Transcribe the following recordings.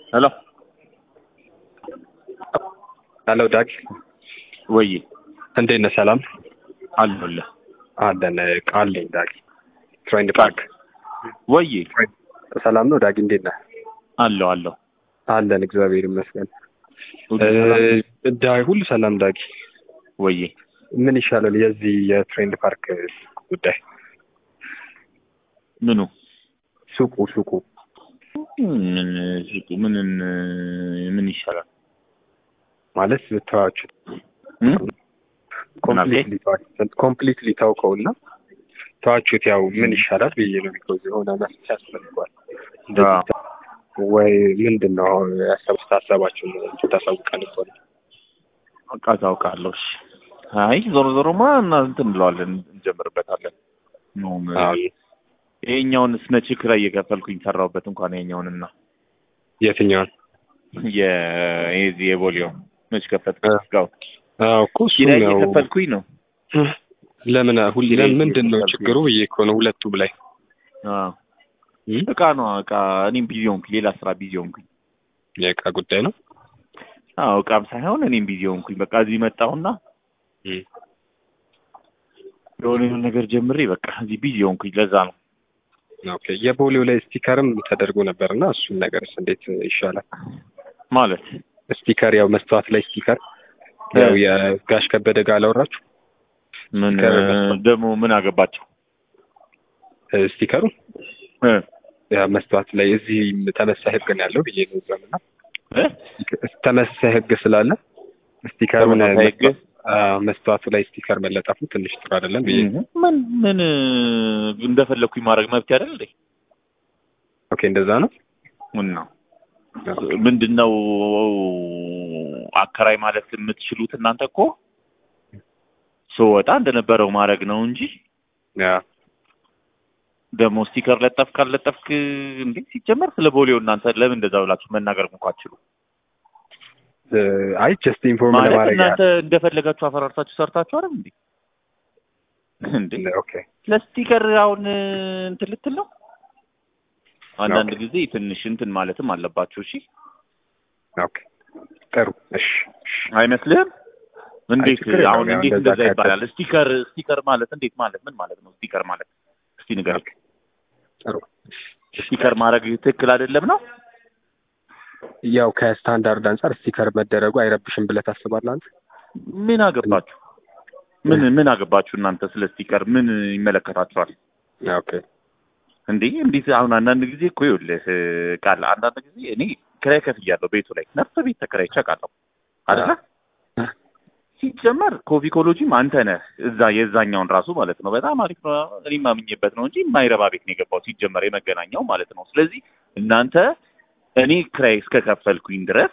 ሄሎ ሄሎ ዳግ ወይ እንዴት ነህ? ሰላም አለሁልህ አለን። ቃል ነኝ ዳግ ትሬንድ ፓርክ ወይ ሰላም ነው ዳግ እንዴት ነህ? አለሁ አለሁ አለን እግዚአብሔር ይመስገን። ሁሉ ሰላም? እ፣ ዳ- ሁሉ ሰላም ዳግ። ወይ ምን ይሻላል የዚህ የትሬንድ ፓርክ ጉዳይ? ምኑ ሱቁ ሱቁ ምን ሱቁ ምን ምን ይሻላል ማለት ብታዋችሁ እም? ኮምፕሊትሊ ኮምፕሊትሊ ታውቀውና ተዋችሁት ያው ምን ይሻላል ብዬ ነው። ቢኮዝ የሆነ መፍትሄ ያስፈልገዋል። እንደዚህ ወይ ምንድን ነው አሁን ያሰቡት ሀሳባችሁን ታሳውቀን እኮ ነው። በቃ ታውቃለሁ። እሺ አይ ዞሮ ዞሮማ እና እንትን እንለዋለን እንጀምርበታለን። ነው አዎ። ይሄኛውን ስነች ክራይ እየከፈልኩኝ ሰራሁበት እንኳን ይሄኛውንና የትኛውን የዚህ የቦሊዮ መች ከፈትኩ እ። እስካሁን አዎ እኮ እሱም ኪራይ ያው እየከፈልኩኝ ነው። ለምን ሁሌ ኪራይ ምንድን ነው እየከፈልኩኝ ችግሩ ብዬ እኮ ነው ሁለቱም ላይ አዎ እም? እቃ ነው እቃ እኔም ቢዚ ሆንኩኝ፣ ሌላ ስራ ቢዚ ሆንኩኝ። የእቃ ጉዳይ ነው። አዎ እቃም ሳይሆን እኔም ቢዚ ሆንኩኝ። በቃ እዚህ መጣሁና እም። የሆነ የሆነ ነገር ጀምሬ በቃ እዚህ ቢዚ ሆንኩኝ። ለዛ ነው ኦኬ የቦሌው ላይ ስቲከርም ተደርጎ ነበር እና እሱን ነገርስ እንዴት ይሻላል? ማለት ስቲከር ያው መስተዋት ላይ ስቲከር ያው የጋሽ ከበደ ጋር አላወራችሁ ምን ስቲከር መስጠት። ደግሞ ምን አገባቸው እ፣ ስቲከሩ እ? ያ መስተዋት ላይ እዚህ ተመሳይ ህግ ነው ያለው ብዬ ነው እዛም እና እ? ተመሳይ ህግ ስላለ ስቲከሩን ተመሳሳይ ህግ? አዎ፣ መስተዋቱ ላይ ስቲከር መለጠፉ ትንሽ ጥሩ አይደለም ብዬ ነው። ምን ምን እንደፈለግኩኝ ማድረግ መብት አይደል እንዴ? ኦኬ እንደዛ ነው። ምን ነው ምንድን ነው አከራይ ማለት የምትችሉት እናንተ እኮ ስወጣ እንደነበረው ማድረግ ነው እንጂ ያ ደግሞ ስቲከር ለጠፍክ አልለጠፍክ እንዴ ሲጀመር ስለ ቦሌው እናንተ ለምን እንደዛ ብላችሁ መናገር እንኳ አትችሉ እ፣ አይ ጀስት ኢንፎርም ማለት ለማድረግ እናንተ እንደፈለጋችሁ አፈራርሳችሁ ሰርታችሁ አይደል እንዴ እንዴ ያህል። ኦኬ ለስቲከር አሁን እንትን ልትል ነው አንዳንድ ኦኬ። ጊዜ ትንሽ እንትን ማለትም አለባችሁ እሺ ኦኬ ጥሩ እሺ እሺ። አይመስልህም እንዴት ችግር የለውም። አሁን ያው እንዴት እንደዛ እንደዛ ካለ- ይባላል ስቲከር ስቲከር ማለት እንዴት ማለት ምን ማለት ነው ስቲከር ማለት እስቲ ንገረኝ ጥሩ ስቲከር ማድረግ ትክክል አይደለም ነው ያው ከስታንዳርድ አንጻር ስቲከር መደረጉ አይረብሽም ብለህ ታስባለህ አንተ? ምን አገባችሁ ምን ምን አገባችሁ እናንተ ስለ ስቲከር ምን ይመለከታችኋል ኦኬ እንዴ እንዴት አሁን አንዳንድ ጊዜ እኮ ይኸውልህ ቃል አንዳንድ ጊዜ እኔ ክራይ ከፍያለሁ ቤቱ ላይ ነፍሰ ቤት ተከራይቼ አውቃለሁ አይደለ አ። ሲጀመር ኮፊ ኮሎጂም አንተ ነህ እዛ የዛኛውን ራሱ ማለት ነው በጣም አሪፍ ነው እኔም አምኜበት ነው እንጂ የማይረባ ቤት ነው የገባው ሲጀመር የመገናኛው ማለት ነው ስለዚህ እናንተ እኔ ክራይ እስከ ከፈልኩኝ ድረስ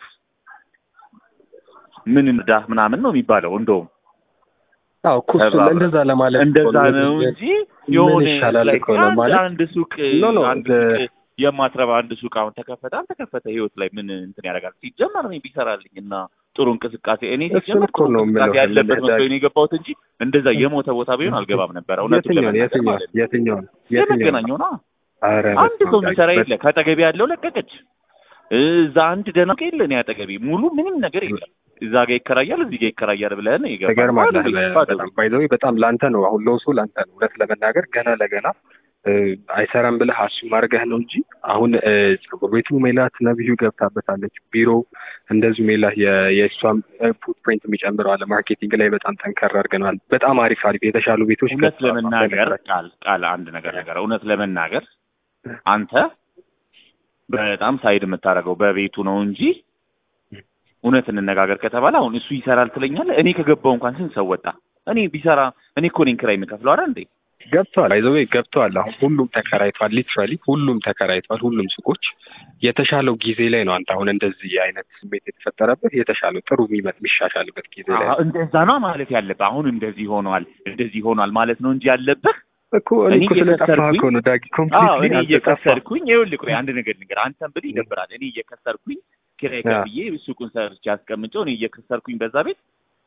ምን እንዳህ ምናምን ነው የሚባለው እንደውም አዎ እኮ እሱን ተባብረን። እንደዛ ለማለት እኮ እንደዛ ነው። ነው እንጂ የሆነ ይሻላል like እኮ ነው አንድ ማለት አንድ ሱቅ ኖ ኖ አንድ the- ሱቅ የማትረባ አንድ ሱቅ አሁን ተከፈተ አልተከፈተ ህይወት ላይ ምን እንትን ያደርጋል? ሲጀመር እኔ ቢሰራልኝ እና ጥሩ እንቅስቃሴ እኔ እሱን ሲጀመር እኮ ጥሩ ነው እንቅስቃሴ የምለው። ያለበት የምልህ መስሎኝ ነው የገባሁት እንጂ እንደዛ የሞተ ቦታ ቢሆን አልገባም ነበር። እውነቱን የትኛውን ለመናገር የትኛውን ማለት ነው። የትኛውን የትኛውን የመገናኛው ነው። ኧረ አንድ በስመ ሰው አብ የሚሰራ ዳጊ፣ የለ። ከአጠገቤ ያለው ለቀቀች። እዛ አንድ ደህና ሰው የለ። እኔ አጠገቤ ሙሉ ምንም ነገር የለም። እዛ ጋር ይከራያል፣ እዚህ ጋር ይከራያል ብለህ ነው የገባኸው። ትገርማለህ። ባዶ ቤት፣ ባዶ በጣም ቤት። ባይ ዘ ዌይ በጣም ላንተ ነው አሁን ለውሱ ላንተ ነው። እውነት ለመናገር ገና ለገና እ፣ አይሰራም ብለህ አሱም አድርገህ ነው እንጂ አሁን እ፣ ፀጉር ቤቱ ሜላት ነብዩ ገብታበታለች። ቢሮ እንደዚሁ ሜላት የ- የእሷም ፉትፕሪንት የሚጨምረው አለ። ማርኬቲንግ ላይ በጣም ጠንከር አድርገናል። በጣም አሪፍ አሪፍ የተሻሉ ቤቶች እውነት ገብተዋል። ለመናገር ቃል ቃል አንድ ነገር ነገር እውነት ለመናገር አንተ በጣም ሳይድ የምታደርገው በቤቱ ነው እንጂ እውነት እንነጋገር ከተባለ አሁን እሱ ይሰራል ትለኛለህ። እኔ ከገባው እንኳን ስንት ሰው ወጣ? እኔ ቢሰራ እኔ እኮ ነኝ ኪራይ የምከፍለው አይደል እንዴ? ገብተዋል። ባይ ዘ ዌይ ገብተዋል። አሁን ሁሉም ተከራይቷል። ሊትራሊ ሁሉም ተከራይቷል። ሁሉም ሱቆች የተሻለው ጊዜ ላይ ነው። አንተ አሁን እንደዚህ አይነት ስሜት የተፈጠረበት የተሻለው ጥሩ የሚመጥ የሚሻሻልበት ጊዜ ላይ አዎ፣ ነው እንደዛ ነው ማለት ያለብህ። አሁን እንደዚህ ሆኗል እንደዚህ ሆኗል ማለት ነው እንጂ ያለብህ እኮ እኔ እኔ እኮ ስለጠፋህ እየከሰርኩኝ- እኮ ነው ዳጊ አዎ ኮምፕሊትሊ እኔ አንተ ጠፋህ። እየከሰርኩኝ ይኸውልህ፣ ቆይ አንድ ነገር ንገር። አንተም ብለህ ይደብራል። እኔ እየከሰርኩኝ ኪራይ ያ። ከፍዬ ሱቁን ሰርቼ አስቀምጬው እኔ እየከሰርኩኝ በዛ ቤት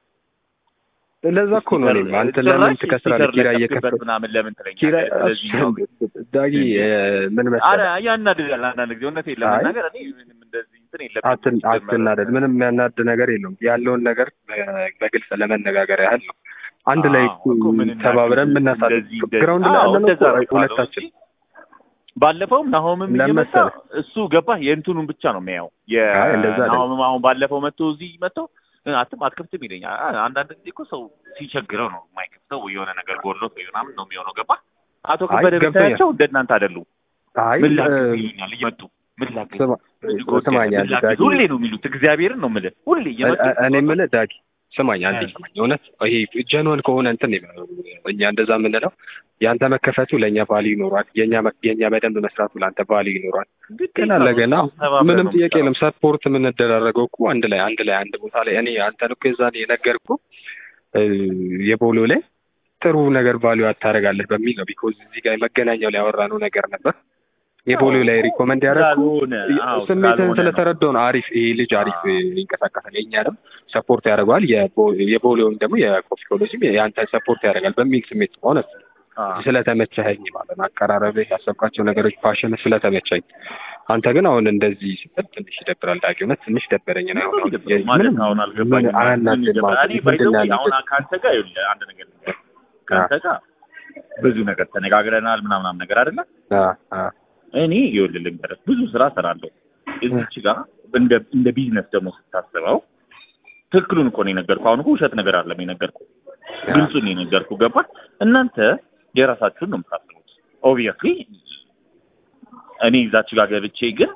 ለዛ እኮ ነው እኔም አንተ ለምን ትከስራለህ? ኪራይ እየከፈል ምናምን ለምን ትለኛለህ? ኪራይ ስለዚህ ነው ዳጊ እ፣ ምን አረ መሰለህ ያናድዳል። አንዳንድ ጊዜ እውነቴን ለመናገር እኔ ምንም እንደዚህ እንትን የለብኝም አትን ሲጀመር። አትናደድ። ምንም የሚያናድ ነገር የለውም። ያለውን ነገር በ- በግልጽ ለመነጋገር ያህል ነው። አንድ ላይ አዎ፣ እኮ ምን እናድርግ? ተባብረን የምናሳልፍ እንደዚህ እንደዚህ- ግራውንድ ላይ አዎ፣ ያለነው እንደዛ እኮ ነው ሁለታችን እንጂ ባለፈውም ናሆምም ለምን እየመጣ መሰለህ? እሱ ገባ የእንትኑን ብቻ ነው የሚያየው። አይ፣ እንደዛ አይደለም። የናሆምም አሁን ባለፈው መጥቶ እዚህ መጥቶ እ፣ አትም አትከፍትም ይለኛል። አ- አንዳንድ ጊዜ እኮ ሰው ሲቸግረው ነው የማይከፍተው ወይ የሆነ ነገር ጎድሎት ወይ ምናምን ነው የሚሆነው። ገባ አቶ አይ፣ ከበደ ገብቶኛል። ብታያቸው እንደ እናንተ አይደሉም። አይ ምን ላግዝ እ፣ ይሉኛል እየመጡ ምን ላግዝ ስማ ምን ጎደለ? ስማኝ ምን አንዴ ላግዝ? ዳጊ ሁሌ ነው የሚሉት። እግዚአብሔርን ነው የምልህ ሁሌ እየመጡ እ- እኔ የምልህ ዳጊ ስማኝ አንዴ እ። ስማኝ። እውነት ይሄ ጀንወን ከሆነ እንትን ነው እኛ እንደዛ የምንለው ያንተ መከፈቱ ለእኛ ቫሊ ይኖሯል፣ የእኛ መ- የእኛ በደንብ መስራቱ ለአንተ ቫሊ ይኖሯል። ገና ለገና ምንም ጥያቄ የለም። ሰፖርት የምንደራረገው እኮ አንድ ላይ አንድ ላይ አንድ ቦታ ላይ እኔ አንተን እኮ የዛኔ የነገርኩህ እ፣ የቦሎ ላይ ጥሩ ነገር ቫሊዩ አታደርጋለህ በሚል ነው። ቢኮዝ እዚህ ጋር መገናኛው ላይ ያወራነው ነገር ነበር። የቦሎ ላይ ሪኮመንድ ያደረግኩ ስሜትህን ስለተረዳው ነው። አሪፍ ይሄ ልጅ አሪፍ አዎ። ይንቀሳቀሳል፣ የእኛንም ሰፖርት ያደርገዋል፣ የቦ- የቦሌውም ደግሞ የኮፊ ኮሌጅም የአንተን ሰፖርት ያደርጋል በሚል ስሜት ነው። እውነት ስለተመቸኸኝ ማለት ነው። አቀራረብህ፣ ያሰብካቸው ነገሮች፣ ፓሽን ስለተመቸኝ። አንተ ግን አሁን እንደዚህ ስትል ትንሽ ይደብራል። ዳጊ እውነት ትንሽ ደበረኝ ነው አሁን ማለት አሁን አልገባኝም። ምን አያናድድም ምን ማለት እኔ ነው? ባይ ዘ ምንድን ዌይ ነው አሁን ያናድድ? ከአንተ ጋር ይኸውልህ አንድ ነገር ልንገርህ። ከአንተ ጋር ብዙ ነገር ተነጋግረናል ምናምናም ነገር አይደለ አ አ እኔ ይኸውልህ ልንገርህ ብዙ ስራ እሰራለሁ እዚች ጋር እንደ እንደ ቢዝነስ ደግሞ ስታስበው ትክክሉን እኮ ነው የነገርኩህ። አሁን እኮ ውሸት ነገር አለም የነገርኩህ፣ ግልጹን ነው የነገርኩህ። ገባህ? እናንተ የራሳችሁን ነው የምታስቡት። ኦብቪየስሊ እኔ እዛች ጋር ገብቼ ግን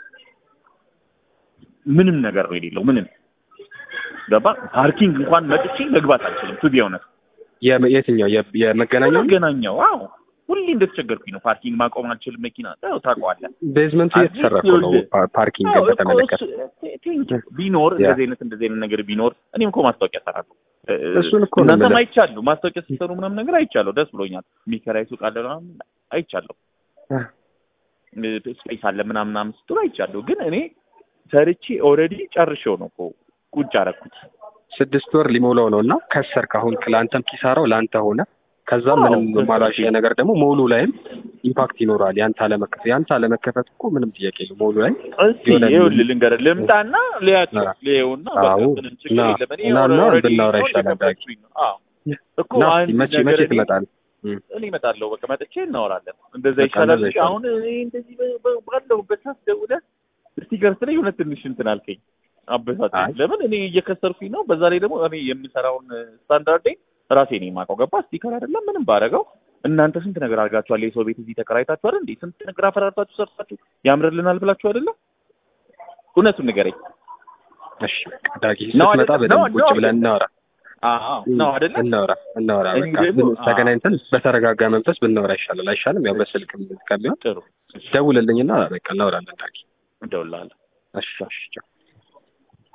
ምንም ነገር ነው የሌለው ምንም ገባህ? ፓርኪንግ እንኳን መጥቼ መግባት አልችልም። ቱ ቢ ኦነስት የ- የትኛው የ- የመገናኛው መገናኛው አዎ ሁሌ እንደተቸገርኩኝ ነው። ፓርኪንግ ማቆም አልችልም። መኪና ያው ታውቀዋለህ። ቤዝመንቱ እየተሰራ እኮ ነው። ፓ- ፓርኪንግ አዎ እኮ በተመለከተ እሱ- ቴንክ ዩ። ቢኖር ያ። እንደዚህ አይነት እንደዚህ አይነት ነገር ቢኖር እኔም እኮ ማስታወቂያ እሰራለሁ። እ- እሱን እኮ ነው እናንተም የምልህ። አይቻለሁ። ማስታወቂያ ስትሰሩ ምናምን ነገር አይቻለሁ። ደስ ብሎኛል። የሚከራይ ሱቅ አለ ምናምን አይቻለሁ። አ ስፔስ አለ ምናምን ምናምን ስትሉ አይቻለሁ። ግን እኔ ሰርቼ ኦልሬዲ ጨርሼው ነው እኮ ቁጭ አደረኩት። ስድስት ወር ሊሞላው ነው እና ከሰርክ አሁን ለአንተም ኪሳራው ለአንተ ሆነ። ከዛ አዎ፣ ምንም ከሰርክ። ማላሽ ነገር ደግሞ ሞሉ ላይም ኢምፓክት ይኖራል። ያንተ አለመከፈት ያንተ አለመከፈት እኮ ምንም ጥያቄ የለም። ሞሉ ላይ እስቲ የሆነ ይኸውልህ ልንገርህ፣ ልምጣና ልያቸው አ- ልየውና በቃ አዎ፣ ምንም ችግር ና- የለም። እኔ ና- ና ኦልሬዲ ብናወራ ነው ይሻላል ዳጊ። የከፈትኩኝ ነው። አዎ እኮ ና አንድ መቼ ነገር መቼ እኔ- ትመጣለህ? እኔ እመጣለሁ። በቃ መጥቼ እናወራለን። እንደዛ በቃ ይሻላል እንደዛ እንጂ ይሻላል። አሁን እኔ እንደዚህ በ- በ- ባለሁበት ሰዓት ደውለህ ስቲከር ስለኝ እውነት ትንሽ እንትን አልከኝ፣ አበሳጨኝ። አይ። ለምን እኔ እየከሰርኩኝ ነው። በዛ ላይ ደግሞ እኔ የምሰራውን ስታንዳርዴ ራሴ ነኝ የማውቀው። ገባ ስቲከር አይደለም ምንም ባደረገው እናንተ ስንት ነገር አድርጋችኋል። የሰው ቤት እዚህ ተከራይታችሁ አይደል እንዴ? ስንት ነገር አፈራርታችሁ ሰርታችሁ ያምርልናል ብላችሁ አይደለም? እውነቱን ንገረኝ። እሺ በቃ ዳጊ ነው ስትመጣ አይደለም? በደንብ ነው- ቁጭ ነው ብለን እናወራ አዎ ነው አይደለም? እናወራ እናወራ እኔ በቃ ደግሞ- ምን- ተገናኝተን በተረጋጋ መንፈስ ብናወራ ይሻላል አይሻልም? ያው በስልክ ከሚሆን ጥሩ ደውልልኝና በቃ እናወራለን ዳጊ። እደውልልሃለሁ። እሺ እሺ ቻው።